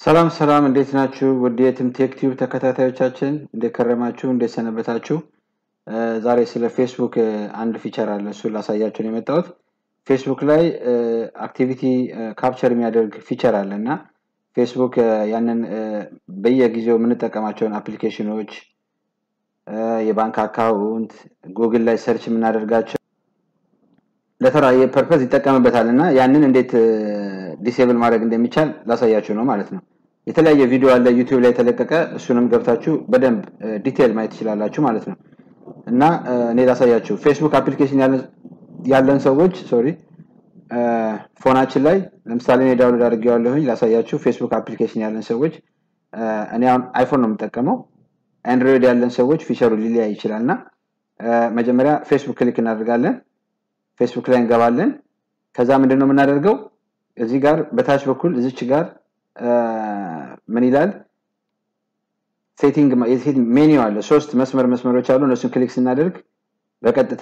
ሰላም ሰላም፣ እንዴት ናችሁ? ውድ የትምቴክ ቲዩብ ተከታታዮቻችን እንዴት ከረማችሁ? እንዴት ሰነበታችሁ? ዛሬ ስለ ፌስቡክ አንድ ፊቸር አለ፣ እሱን ላሳያችሁ ነው የመጣሁት። ፌስቡክ ላይ አክቲቪቲ ካፕቸር የሚያደርግ ፊቸር አለ እና ፌስቡክ ያንን በየጊዜው የምንጠቀማቸውን አፕሊኬሽኖች፣ የባንክ አካውንት፣ ጉግል ላይ ሰርች የምናደርጋቸው ለተለያየ ፐርፐዝ ይጠቀምበታል እና ያንን እንዴት ዲሴብል ማድረግ እንደሚቻል ላሳያችሁ ነው ማለት ነው። የተለያየ ቪዲዮ አለ ዩቲዩብ ላይ የተለቀቀ፣ እሱንም ገብታችሁ በደንብ ዲቴል ማየት ትችላላችሁ ማለት ነው። እና እኔ ላሳያችሁ ፌስቡክ አፕሊኬሽን ያለን ሰዎች ሶሪ ፎናችን ላይ ለምሳሌ እኔ ዳውንሎድ አድርጌዋለሁኝ ላሳያችሁ። ፌስቡክ አፕሊኬሽን ያለን ሰዎች እኔ አሁን አይፎን ነው የምጠቀመው። አንድሮይድ ያለን ሰዎች ፊቸሩ ሊለያይ ይችላል እና መጀመሪያ ፌስቡክ ክሊክ እናደርጋለን። ፌስቡክ ላይ እንገባለን። ከዛ ምንድን ነው የምናደርገው እዚህ ጋር በታች በኩል እዚች ጋር ምን ይላል ሴቲንግ ሜኒው አለ። ሶስት መስመር መስመሮች አሉ። እነሱን ክሊክ ስናደርግ በቀጥታ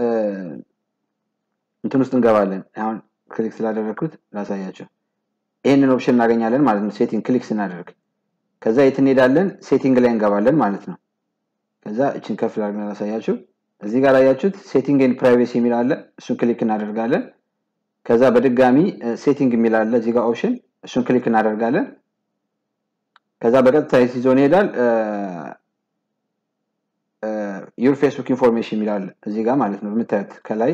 እንትን ውስጥ እንገባለን። አሁን ክሊክ ስላደረግኩት ላሳያቸው። ይህንን ኦፕሽን እናገኛለን ማለት ነው። ሴቲንግ ክሊክ ስናደርግ ከዛ የት እንሄዳለን? ሴቲንግ ላይ እንገባለን ማለት ነው። ከዛ እችን ከፍ ላድርግ ላሳያችሁ። እዚህ ጋር ያያችሁት ሴቲንግ ኤንድ ፕራይቬሲ የሚል አለ። እሱን ክሊክ እናደርጋለን። ከዛ በድጋሚ ሴቲንግ የሚል አለ እዚህ ጋር ኦፕሽን፣ እሱን ክሊክ እናደርጋለን። ከዛ በቀጥታ ይዞን ይሄዳል። ዩር ፌስቡክ ኢንፎርሜሽን የሚል አለ እዚህ ጋር ማለት ነው። የምታዩት ከላይ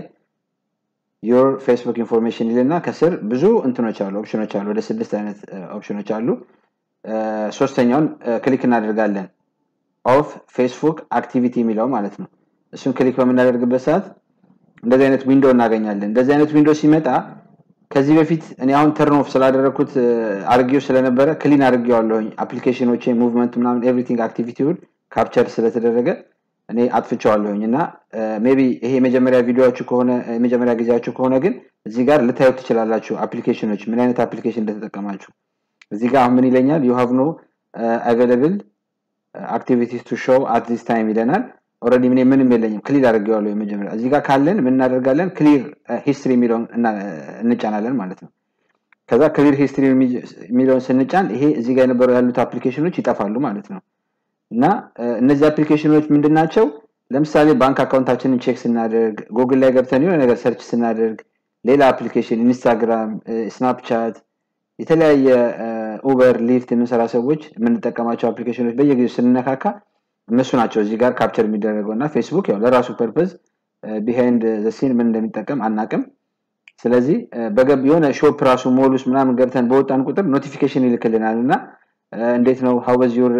ዩር ፌስቡክ ኢንፎርሜሽን ይልና ከስር ብዙ እንትኖች አሉ፣ ኦፕሽኖች አሉ። ወደ ስድስት አይነት ኦፕሽኖች አሉ። ሶስተኛውን ክሊክ እናደርጋለን። ኦፍ ፌስቡክ አክቲቪቲ የሚለው ማለት ነው። እሱን ክሊክ በምናደርግበት ሰዓት እንደዚህ አይነት ዊንዶ እናገኛለን። እንደዚህ አይነት ዊንዶ ሲመጣ ከዚህ በፊት እኔ አሁን ተርን ኦፍ ስላደረግኩት አርጌው ስለነበረ ክሊን አድርጌዋለሁኝ። አፕሊኬሽኖቼ ሙቭመንት ምናምን ኤቭሪቲንግ አክቲቪቲውን ካፕቸር ስለተደረገ እኔ አጥፍቼዋለሁኝ እና ሜቢ ይሄ የመጀመሪያ ቪዲዮችሁ ከሆነ የመጀመሪያ ጊዜያችሁ ከሆነ ግን እዚህ ጋር ልታዩት ትችላላችሁ። አፕሊኬሽኖች ምን አይነት አፕሊኬሽን እንደተጠቀማችሁ እዚህ ጋር አሁን ምን ይለኛል ዩ ሃቭ ኖ አቬለብል አክቲቪቲስ ቱ ሾው አት ዚስ ታይም ይለናል። ኦልሬዲ ምን ምንም የለኝም ክሊር አድርጌዋለሁ። የመጀመሪያ እዚህ ጋር ካለን ምን እናደርጋለን? ክሊር ሂስትሪ የሚለውን እንጫናለን ማለት ነው። ከዛ ክሊር ሂስትሪ የሚለውን ስንጫን ይሄ እዚህ ጋር የነበረው ያሉት አፕሊኬሽኖች ይጠፋሉ ማለት ነው። እና እነዚህ አፕሊኬሽኖች ምንድን ናቸው? ለምሳሌ ባንክ አካውንታችንን ቼክ ስናደርግ፣ ጉግል ላይ ገብተን የሆነ ነገር ሰርች ስናደርግ፣ ሌላ አፕሊኬሽን ኢንስታግራም፣ ስናፕቻት፣ የተለያየ ኡበር፣ ሊፍት የምንሰራ ሰዎች የምንጠቀማቸው አፕሊኬሽኖች በየጊዜው ስንነካካ እነሱ ናቸው እዚህ ጋር ካፕቸር የሚደረገው እና ፌስቡክ ያው ለራሱ ፐርፐዝ ቢሃይንድ ዘሲን ምን እንደሚጠቀም አናቅም። ስለዚህ በገብ የሆነ ሾፕ ራሱ ሞል ውስጥ ምናምን ገብተን በወጣን ቁጥር ኖቲፊኬሽን ይልክልናል እና እንዴት ነው ሀወዝ ዩር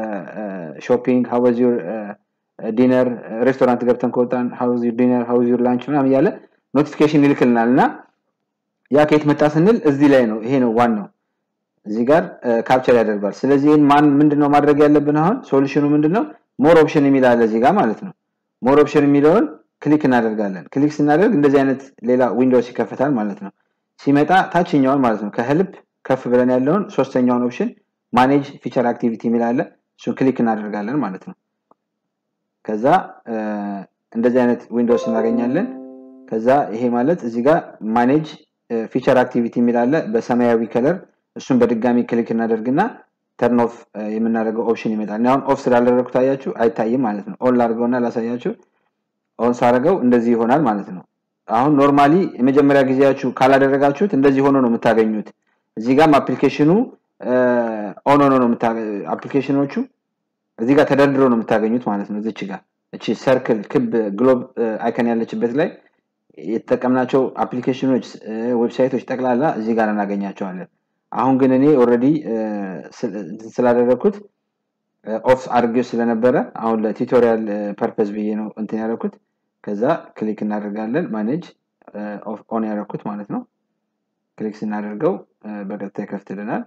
ሾፒንግ ሀወዝ ዩር ዲነር ሬስቶራንት ገብተን ከወጣን ሀወዝ ዩር ዲነር ሀወዝ ዩር ላንች ምናምን እያለ ኖቲፊኬሽን ይልክልናል እና ያ ከየት መጣ ስንል እዚህ ላይ ነው። ይሄ ነው ዋናው እዚህ ጋር ካፕቸር ያደርጋል። ስለዚህ ይህን ማን ምንድነው ማድረግ ያለብን አሁን ሶሉሽኑ ምንድነው? ሞር ኦፕሽን የሚል አለ እዚህ ጋር ማለት ነው። ሞር ኦፕሽን የሚለውን ክሊክ እናደርጋለን። ክሊክ ስናደርግ እንደዚህ አይነት ሌላ ዊንዶውስ ይከፈታል ማለት ነው። ሲመጣ ታችኛውን ማለት ነው ከህልፕ ከፍ ብለን ያለውን ሶስተኛውን ኦፕሽን ማኔጅ ፊቸር አክቲቪቲ የሚል አለ። እሱን ክሊክ እናደርጋለን ማለት ነው። ከዛ እንደዚህ አይነት ዊንዶውስ እናገኛለን። ከዛ ይሄ ማለት እዚህ ጋር ማኔጅ ፊቸር አክቲቪቲ የሚል አለ በሰማያዊ ከለር እሱን በድጋሚ ክሊክ እናደርግና ተርን ኦፍ የምናደርገው ኦፕሽን ይመጣል። አሁን ኦፍ ስላደረግኩት አያችሁ አይታይም ማለት ነው። ኦን ላድርገውና ላሳያችሁ። ኦን ሳደርገው እንደዚህ ይሆናል ማለት ነው። አሁን ኖርማሊ የመጀመሪያ ጊዜያችሁ ካላደረጋችሁት እንደዚህ ሆኖ ነው የምታገኙት። እዚህ ጋርም አፕሊኬሽኑ ኦን ሆኖ ነው አፕሊኬሽኖቹ እዚህ ጋር ተደርድሮ ነው የምታገኙት ማለት ነው። እዚች ጋር እቺ ሰርክል ክብ ግሎብ አይከን ያለችበት ላይ የተጠቀምናቸው አፕሊኬሽኖች፣ ዌብሳይቶች ጠቅላላ እዚህ ጋር እናገኛቸዋለን። አሁን ግን እኔ ኦልሬዲ ስላደረግኩት ኦፍ አድርጌው ስለነበረ አሁን ለቱቶሪያል ፐርፐዝ ብዬ ነው እንትን ያደረኩት። ከዛ ክሊክ እናደርጋለን ማኔጅ ኦን ያደረኩት ማለት ነው። ክሊክ ስናደርገው በቀጥታ ይከፍትልናል።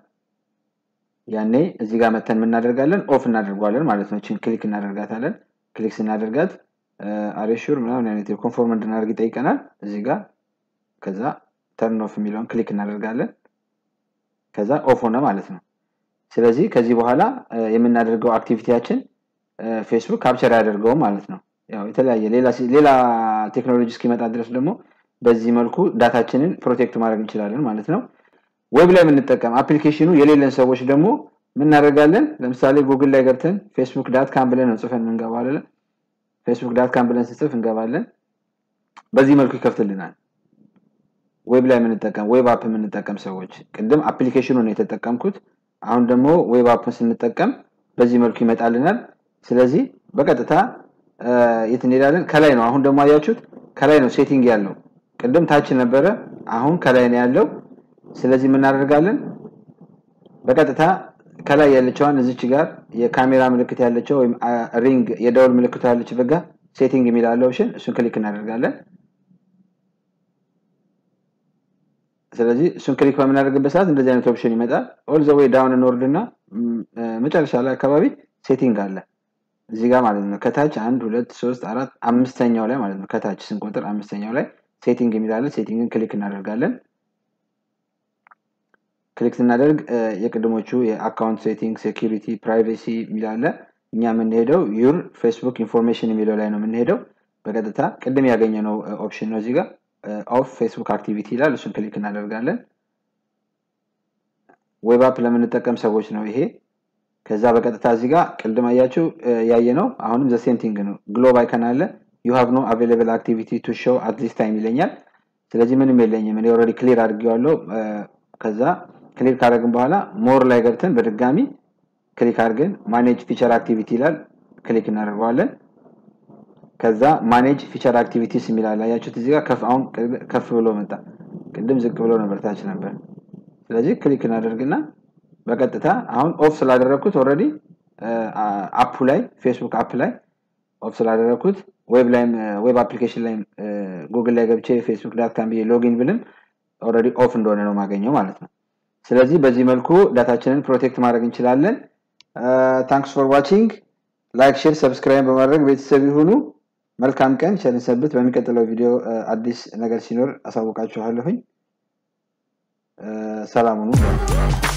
ያኔ እዚህ ጋር መተን የምናደርጋለን ኦፍ እናደርጓለን ማለት ነው። ችን ክሊክ እናደርጋታለን። ክሊክ ስናደርጋት አሬሹር ምናምን አይነት ኮንፎርም እንድናደርግ ይጠይቀናል እዚህ ጋር። ከዛ ተርን ኦፍ የሚለውን ክሊክ እናደርጋለን። ከዛ ኦፍ ሆነ ማለት ነው። ስለዚህ ከዚህ በኋላ የምናደርገው አክቲቪቲያችን ፌስቡክ ካፕቸር ያደርገው ማለት ነው። ያው የተለያየ ሌላ ቴክኖሎጂ እስኪመጣ ድረስ ደግሞ በዚህ መልኩ ዳታችንን ፕሮቴክት ማድረግ እንችላለን ማለት ነው። ዌብ ላይ የምንጠቀም አፕሊኬሽኑ የሌለን ሰዎች ደግሞ ምን እናደርጋለን? ለምሳሌ ጉግል ላይ ገብተን ፌስቡክ ዳት ካም ብለን ነው ጽፈን እንገባለን። ፌስቡክ ዳት ካም ብለን ስጽፍ እንገባለን። በዚህ መልኩ ይከፍትልናል። ዌብ ላይ የምንጠቀም ዌብ አፕ የምንጠቀም ሰዎች ቅድም አፕሊኬሽኑን የተጠቀምኩት፣ አሁን ደግሞ ዌብ አፕን ስንጠቀም በዚህ መልኩ ይመጣልናል። ስለዚህ በቀጥታ የት እንሄዳለን? ከላይ ነው። አሁን ደግሞ አያችሁት፣ ከላይ ነው ሴቲንግ ያለው። ቅድም ታች ነበረ፣ አሁን ከላይ ነው ያለው። ስለዚህ የምናደርጋለን በቀጥታ ከላይ ያለችዋን እዚች ጋር የካሜራ ምልክት ያለችው ወይም ሪንግ የደወል ምልክቱ ያለችበት ጋር ሴቲንግ የሚላለው ኦፕሽን እሱን ክሊክ እናደርጋለን። ስለዚህ እሱን ክሊክ በምናደርግበት ሰዓት እንደዚህ አይነት ኦፕሽን ይመጣል። ኦል ዘ ዌይ ዳውን እንወርድ እና መጨረሻ ላይ አካባቢ ሴቲንግ አለ እዚህ ጋር ማለት ነው። ከታች አንድ ሁለት ሶስት አራት አምስተኛው ላይ ማለት ነው። ከታች ስንቆጥር አምስተኛው ላይ ሴቲንግ የሚላለን ሴቲንግን ክሊክ እናደርጋለን። ክሊክ ስናደርግ የቅድሞቹ የአካውንት ሴቲንግ፣ ሴኪሪቲ፣ ፕራይቬሲ የሚላለ እኛ የምንሄደው ዩር ፌስቡክ ኢንፎርሜሽን የሚለው ላይ ነው የምንሄደው። በቀጥታ ቅድም ያገኘነው ኦፕሽን ነው እዚህ ጋር ኦፍ ፌስቡክ አክቲቪቲ ይላል። እሱን ክሊክ እናደርጋለን። ዌብ አፕ ለምንጠቀም ሰዎች ነው ይሄ። ከዛ በቀጥታ እዚህ ጋር ቅድም አያችሁ ያየ ነው። አሁንም ዘ ሴም ቲንግ ነው። ግሎብ አይከን አለ ዩ ሃቭ ኖ አቬይላብል አክቲቪቲ ቱ ሾው አት ዚስ ታይም ይለኛል። ስለዚህ ምንም የለኝም እኔ ኦልሬዲ ክሊር አድርጌዋለሁ። ከዛ ክሊክ ካደረግን በኋላ ሞር ላይ ገብተን በድጋሚ ክሊክ አድርገን ማኔጅ ፊቸር አክቲቪቲ ይላል። ክሊክ እናደርገዋለን። ከዛ ማኔጅ ፊቸር አክቲቪቲስ የሚላል አያችሁት እዚህ ጋር ከፍ አሁን ከፍ ብሎ መጣ። ቅድም ዝቅ ብሎ ነበር፣ ታች ነበር። ስለዚህ ክሊክ እናደርግና በቀጥታ አሁን ኦፍ ስላደረግኩት ኦልሬዲ አፑ ላይ ፌስቡክ አፕ ላይ ኦፍ ስላደረግኩት ዌብ ላይም ዌብ አፕሊኬሽን ላይም ጉግል ላይ ገብቼ ፌስቡክ ዳት ካም ብዬ ሎጊን ብልም ኦልሬዲ ኦፍ እንደሆነ ነው ማገኘው ማለት ነው። ስለዚህ በዚህ መልኩ ዳታችንን ፕሮቴክት ማድረግ እንችላለን። ታንክስ ፎር ዋቺንግ። ላይክ፣ ሼር፣ ሰብስክራይብ በማድረግ ቤተሰብ ይሁኑ። መልካም ቀን፣ ቸር ሰንብት። በሚቀጥለው ቪዲዮ አዲስ ነገር ሲኖር አሳውቃችኋለሁኝ። ሰላም ሁኑ።